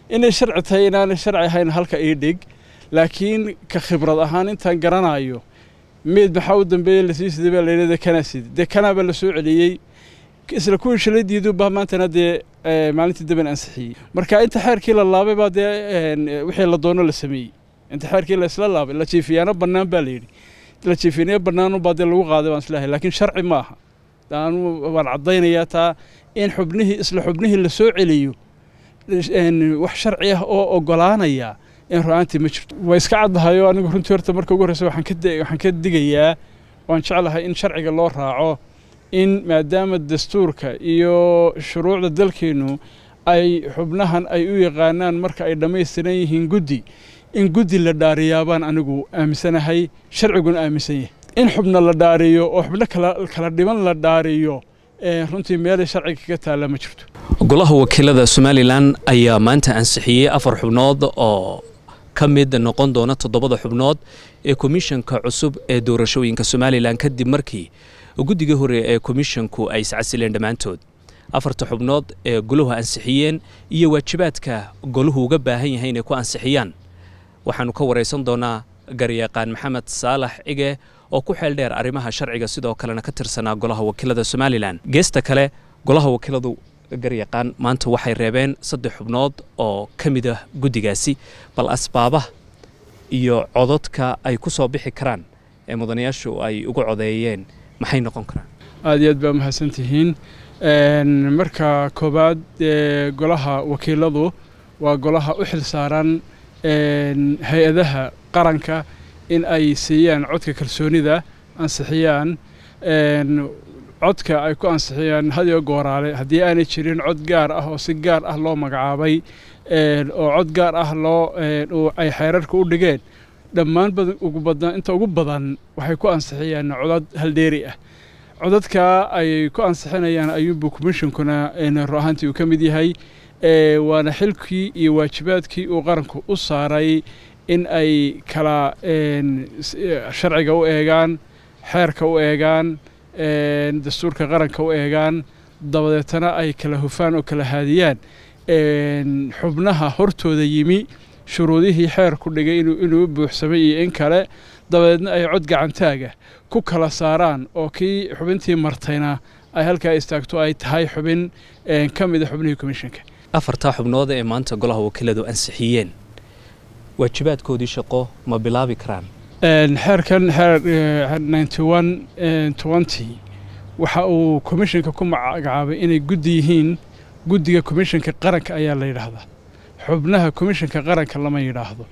inay sharci tahay inaanay sharci ahayn halka ii dhig laakiin ka khibrad ahaan intaan garanayo meed maxaa u dambeeyey lasii siday baa layidhi dee kanaa siday dee kanaa baa la soo celiyey isla kuwii shalay diidu baa maantana dee maalintii daban ansixiyey marka inta xeerkii la laabay baa dee wixii la doono la sameeyey inta xeerkii la isla laabay la jiifiyaano bannaan baa layidhi la jiifinayo bannaanu baa dee lagu qaaday baan islahay laakiin sharci ma aha anu waan caddaynayaa taa in xubnihii isla xubnihii la soo celiyo wax sharci ah oo ogolaanaya in ru-aantii ma jirto way iska caddahayo anigu runtii horta marka ugu horreysa waxaan ka digayaa waan jeclahay in sharciga loo raaco in maadaama dastuurka iyo shuruucda dalkeennu ay xubnahan ay u yaqaanaan marka ay dhammaystiran yihiin guddi in guddi la dhaariyaabaan anigu aaminsanahay sharciguna aaminsan yahay in xubna la dhaariyo oo xubno kala dhiban la dhaariyo runtii meelay sharciga kaga taalla ma jirto golaha wakiilada somalilan ayaa maanta ansixiyey afar xubnood oo ka mid noqon doona toddobada xubnood ee komishanka cusub ee doorashooyinka somalilan kadib markii guddigii hore ee komishanku ay iscasileen dhammaantood afarta xubnood ee goluhu ansixiyeen iyo waajibaadka goluhu uga baahan yahay inay ku ansixiyaan waxaannu ka waraysan doonaa garyaqaan maxamed saalax cige oo ku xeel dheer arrimaha sharciga sidoo kalena ka tirsanaa golaha wakiilada somalilan geesta kale golaha wakiiladu garyaqaan maanta waxay reebeen saddex xubnood oo ka mid ah guddigaasi bal asbaabaha iyo cododka ay ku soo bixi karaan ee mudanayaashu ay uga codeeyeen maxay noqon karaan aad iyo aad baa mahadsan tihiin marka koowaad golaha wakiiladu waa golaha u xil saaran hay-adaha qaranka in ay siiyaan codka kalsoonida ansixiyaan codka ay ku ansixiyaan hadiyo gooraale haddii aanay jirin cod gaar ah oo si gaar ah loo magacaabay oo cod gaar ah loo ay xeerarka u dhigeen dhammaan ugu badan inta ugu badan waxay ku ansixiyaan codad haldheeri ah codadka ay ku ansixinayaan ayuunbuu commishonkuna ru ahaantii uu ka mid yahay waana xilkii iyo waajibaadkii uu qaranku u saaray in ay kala sharciga u eegaan xeerka u eegaan dastuurka qaranka u eegaan dabadeetana ay kala hufaan oo kala haadiyaan xubnaha hortooda yimi shuruudihii xeerku dhigay inuu buuxsamay iyo in kale dabadeedna ay cod gacantaaga ku kala saaraan oo kii xubintii martayna ay halkaa istaagto ay tahay xubin ka mida xubnihii komishanka afartaa xubnood ee maanta golaha wakiiladu ansixiyeen waajibaadkoodii shaqo ma bilaabi karaan xeerkan xeer waxa uu komishanka ku magacaabay inay guddi yihiin guddiga komishanka qaranka ayaa la yidhaahdaa xubnaha komishanka qaranka lama yidhaahdo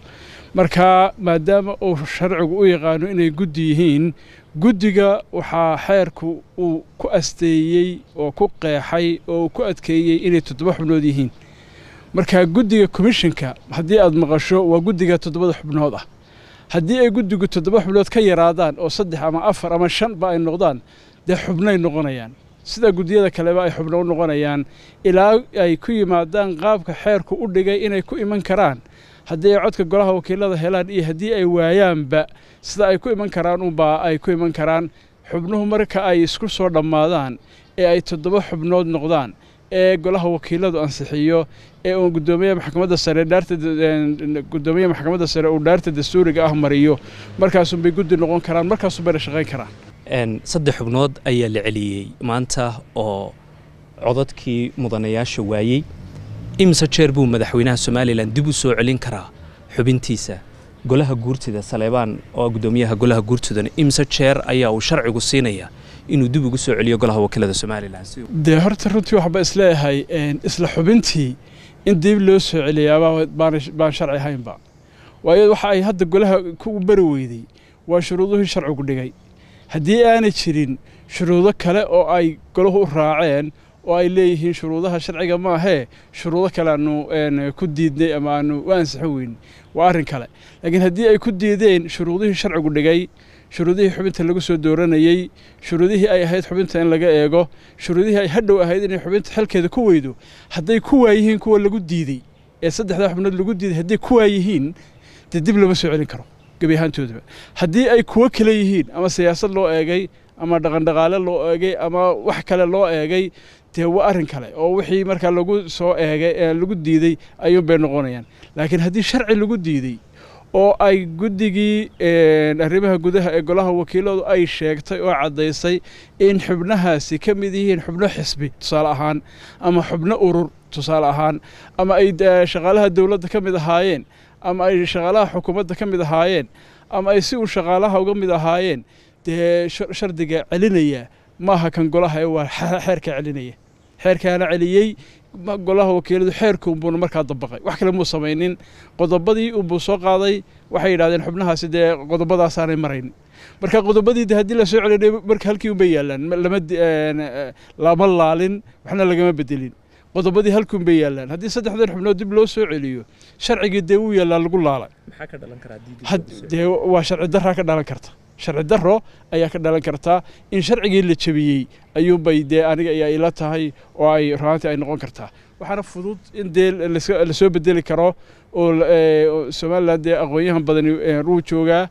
marka maadaama uu sharcigu u yaqaano inay guddi yihiin guddiga waxaa xeerku uu ku asteeyey oo ku qeexay oo ku adkeeyey inay toddoba xubnood yihiin marka guddiga komishanka haddii aad maqasho waa guddiga toddobada xubnood ah haddii ay guddigu toddoba xubnood ka yaraadaan oo saddex ama afar ama shanba ay noqdaan dee xubnay noqonayaan sida guddiyada kaleba ay xubno u noqonayaan ilaa ay ku yimaadaan qaabka xeerku u dhigay inay ku iman karaan haddii ay codka golaha wakiilada helaan iyo haddii ay waayaanba sida ay ku iman karaan unbaa ay ku iman karaan xubnuhu marka ay isku soo dhammaadaan ee ay toddoba xubnood noqdaan ee golaha wakiiladu ansixiyo ee uu gudoomiyaha maxkamadda sare dhaarta gudoomiyaha maxkamadda sare uu dhaarta dastuuriga ah mariyo markaasunbay guddi noqon karaan markaasunbayna shaqayn karaan saddex xubnood ayaa la celiyey maanta oo codadkii mudanayaasha waayey imise jeer buu madaxweynaha somalilan dib u soo celin karaa xubintiisa golaha guurtida saleebaan oo gudoomiyaha golaha guurtidana imise jeer ayaa uu sharcigu siinaya inuu dib ugu soo celiyo golaha wakiilada somalilan dee horta runtii waxba isleeyahay isla xubintii in dib loo soo celiyaaba baan sharci ahaynba waayo waxa ay hadda golaha ku bari weyday waa shuruuduhii sharcigu dhigay haddii aanay jirin shuruudo kale oo ay golahu u raaceen oo ay leeyihiin shuruudaha sharciga maahee shuruudo kale aanu ku diidnay ama aanu u ansixin weyn waa arrin kale laakiin haddii ay ku diideen shuruudihii sharcigu dhigay shuruudihii xubinta lagu soo dooranayey shuruudihii ay ahayd xubinta in laga eego shuruudihii ay hadhow ahayd inay xubinta xilkeeda ku weydo hadday ku waayihiin kuwa lagu diidey ee saddexdaa xubnood lagu diiday hadday ku waayihiin dee dib lama soo celin karo gebi ahaantoodaba haddii ay kuwo kale yihiin ama siyaasad loo eegay ama dhaqandhaqaale loo eegay ama wax kale loo eegay dee waa arrin kale oo wixii markaa lagu soo eegay ee lagu diiday ayuun bay noqonayaan laakiin haddii sharci lagu diiday oo ay guddigii arrimaha gudaha ee golaha wakiiladu ay sheegtay oo caddaysay in xubnahaasi ka mid yihiin xubno xisbi tusaale ahaan ama xubno urur tusaale ahaan ama ay shaqaalaha dowladda ka mid ahaayeen ama ay shaqaalaha xukuumadda ka mid ahaayeen ama ay si uu shaqaalaha uga mid ahaayeen dee shardiga celinaya maaha kan golaha ee waa xeerka celinaya xeerkaana celiyey golaha wakiiladu xeerkuunbuuna markaa dabaqay wax kale muu samaynin qodobadii unbuu soo qaaday waxay yidhahdeen xubnahaasi dee qodobadaasaanay marayn marka qodobadii de haddii lasoo celinay marka halkii unbay yaallaan lama lama laalin waxna lagama bedelin qodobadii halkuun bay yaallaan haddii saddexdan xubnood dib loo soo celiyo sharcigii dee wuu yaallaa lagu laalay dee waa sharci daraa ka dhalan karta sharci daro ayaa ka dhalan kartaa in sharcigii la jebiyey ayuunbay dee aniga ayaa ila tahay oo ay ruaantii ay noqon kartaa waxaana fudud in dee lasoo bedeli karo oo somalilan dee aqoon-yahan badani ruu joogaa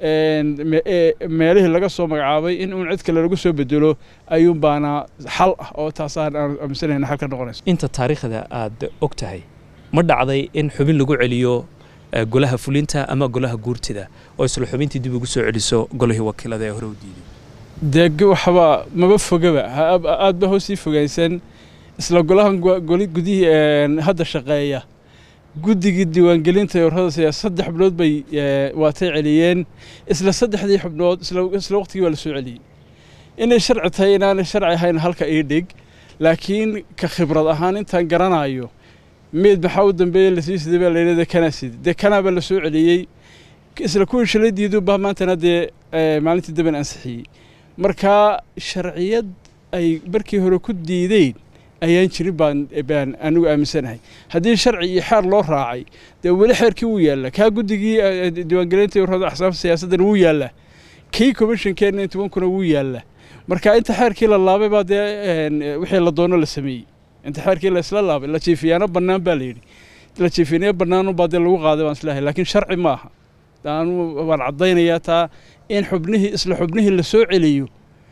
meelihii laga soo magacaabay in uun cid kale lagu soo bedelo ayuun baana xal ah oo taasaan aan aaminsanayna xal ka noqonayso inta taariikhda aad og tahay ma dhacday in xubin lagu celiyo golaha fulinta ama golaha guurtida oo isla xubintii dib ugu soo celiso golihii wakiilada ee hore u diiday dee waxba maba fogaba aad ba hoosii fogaysan isla golahan goli gudihii hadda shaqeeya guddigii diiwaangelinta ee warrada siyaasa saddex xubnood bay waatay celiyeen isla saddexdii xubnood isla waqtigii waa la soo celiyey inay sharci tahay inaanay sharci ahayn halka ii dhig laakiin ka khibrad ahaan intaan garanayo meed maxaa u dambeeye lasii siday baa layidhi dee kanaa sidi dee kanaaba la soo celiyey isla kuwii shalay diidu baa maantana dee maalintii damben ansixiyey marka sharciyad ay markii hore ku diideen ayaan jirin baan baan anigu aaminsanahay haddii sharci iyo xeer loo raacay dee weli xeerkii wuu yaallaa kaa guddigii diiwaangelinta warrada axsaabta siyaasaddana wuu yaallaa kii commissionkeenna intobankuna wuu yaallaa marka inta xeerkii la laabay baa dee wixii la doono la sameeyey inta xeerkii la isla laabay la jiifiyaano bannaan baa la yidhi la jiifinayo bannaanunbaa dee lagu qaaday baan islahay laakiin sharci ma aha anu waan caddaynayaa taa in xubnihii isla xubnihii la soo celiyo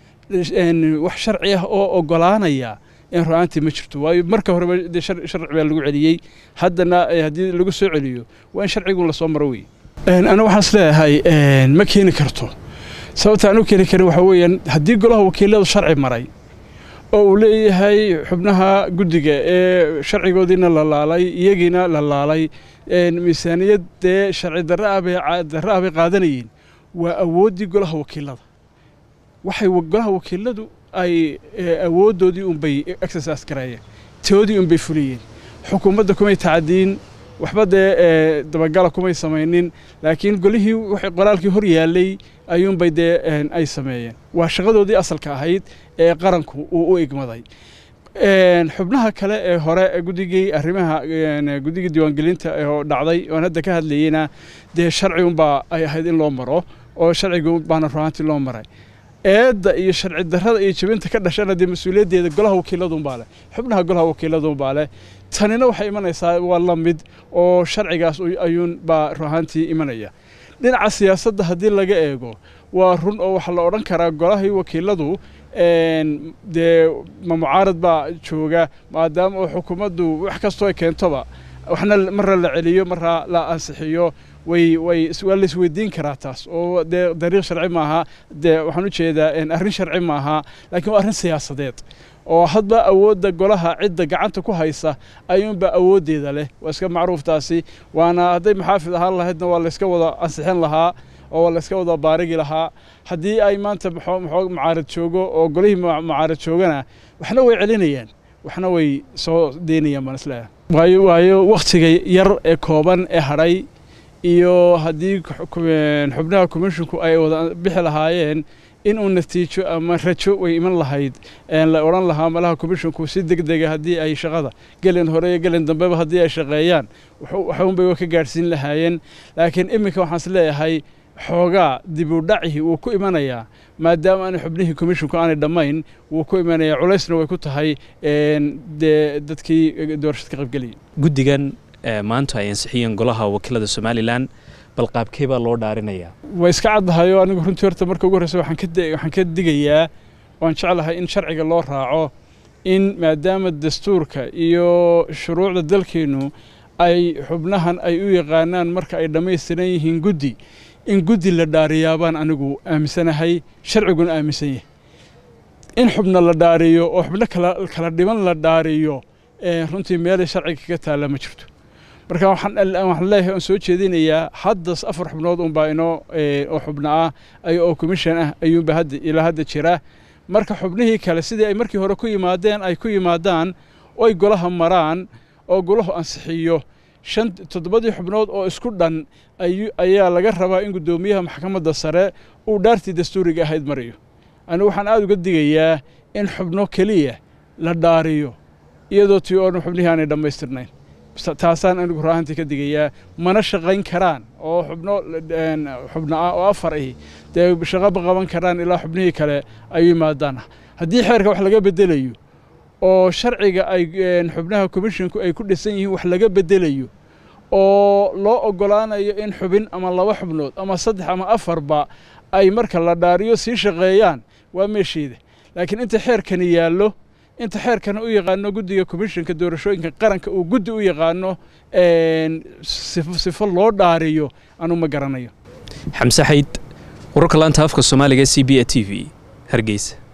wax sharci ah oo ogolaanaya in ru-aantii ma jirto waayo marka horeba dee sharci baa lagu celiyey haddana haddii lagu soo celiyo waa in sharcigun lasoo maro wey anigu waxaan is leeyahay ma keeni karto sababta aan u keeni karin waxaa weeyaan haddii golaha wakiiladu sharci maray oo uu leeyahay xubnaha guddiga ee sharcigoodiina la laalay iyagiina la laalay miisaaniyad dee sharci darre ah bay darre ah bay qaadanayeen waa awooddii golaha wakiilada waxay golaha wakiiladu ay awooddoodii unbay exercise gareeyeen toodii unbay fuliyeen xukuumadda kumay tacadiin waxba dee dabagala kumay samaynin laakiin golihii qoraalkii hor yaallay ayuunbay dee ay sameeyeen waa shaqadoodii asalka ahayd ee qaranku uu u igmaday xubnaha kale ee hore guddigii arrimaha guddigii diiwaangelinta oo dhacday oon hadda ka hadlayeyna dee sharci unbaa ay ahayd in loo maro oo sharciga baana ruaantii loo maray eedda iyo sharci darrada iyo jabinta ka dhashana dee mas-uuliyaddeeda golaha wakiiladunbaa leh xubnaha golaha wakiiladunbaa leh tanina waxay imanaysaa waa la mid oo sharcigaas ayuun baa ruahaantii imanaya dhinaca siyaasadda haddii laga eego waa run oo waxaa la odhan karaa golahii wakiiladu dee ma mucaarad baa jooga maadaama oo xukuumaddu wax kastoo ay keentoba waxna marra la celiyo marra la ansixiyo way way waa la isweydiin karaa taas oo dee dariiq sharci maaha dee waxaan u jeedaa arrin sharci maaha laakiin waa arrin siyaasadeed oo hadba awoodda golaha cidda gacanta ku haysa ayuunbaa awooddeeda leh waa iska macruuftaasi waana hadday maxaafid ahaan lahaydna waa layska wada ansixin lahaa oo waa layska wada baarigi lahaa haddii ay maanta maxoo mucaarad joogo oo golihii mucaarad joogana waxna way celinayaan waxna way soo deynayaan baan isleeyahay waayo waayo wakhtiga yar ee kooban ee hadhay iyo haddii xubnaha commisshinku ay wada bixi lahaayeen inuu natiijo ama rajo way iman lahayd la odhan lahaa malaha commisshinku si deg dega haddii ay shaqada gelin hore iyo gelin dambeba haddii ay shaqeeyaan waxunbay ka gaadhsiin lahaayeen laakiin iminka waxaan is leeyahay xoogaa dib u dhacii wuu ku imanayaa maadaama aanay xubnihii commisshinku aanay dhammayn wuu ku imanayaa culaysna way ku tahay dee dadkii doorashad ka qaybgeliyay guddigan maanta ay ansixiyeen golaha wakiilada somalilan bal qaabkee baa loo dhaarinayaa way iska caddahayo anigu runtii horta marka ugu horreysa waxaan ka waxaan ka digayaa waan jeclahay in sharciga loo raaco in maadaama dastuurka iyo shuruucda dalkeennu ay xubnahan ay u yaqaanaan marka ay dhammaystiran yihiin guddi in guddi la dhaariyaabaan anigu aaminsanahay sharciguna aaminsan yahay in xubna la dhaariyo oo xubno kala dhiban la dhaariyo runtii meelay sharciga kaga taalla ma jirto marka waxaan leeyahay oon soo jeedinayaa haddas afar xubnood unbaa inoo oo xubno ah oo commission ah ayuunba hadda ilaa hadda jira marka xubnihii kale sidii ay markii hore ku yimaadeen ay ku yimaadaan oy golaha maraan oo golahu ansixiyo shan toddobadii xubnood oo isku dhan ayaa laga rabaa in guddoomiyaha maxkamadda sare uu dhaartii dastuuriga ahayd mariyo anigu waxaan aada uga digayaa in xubno keliya la dhaariyo iyadoo tii oo dhan xubnihii aanay dhammaystirnayn taasaan anigu raahantii ka digayaa mana shaqayn karaan oo xubno xubno ah oo afar ahi dee shaqaba qaban karaan ilaa xubnihii kale ay yimaadaan haddii xeerka wax laga bedelayo oo sharciga ay xubnaha commisshinku ay ku dhisan yihiin wax laga bedelayo oo loo oggolaanayo in xubin ama laba xubnood ama saddex ama afarba ay marka la dhaariyo sii shaqeeyaan waa meesheeda laakiin inta xeerkani yaallo inta xeerkana u yaqaano guddiga commishinka doorashooyinka qaranka uu guddi u yaqaano sifo loo dhaariyo anuu ma garanayo xamse xayd wararka laanta afka soomaaliga c b a t v hargeysa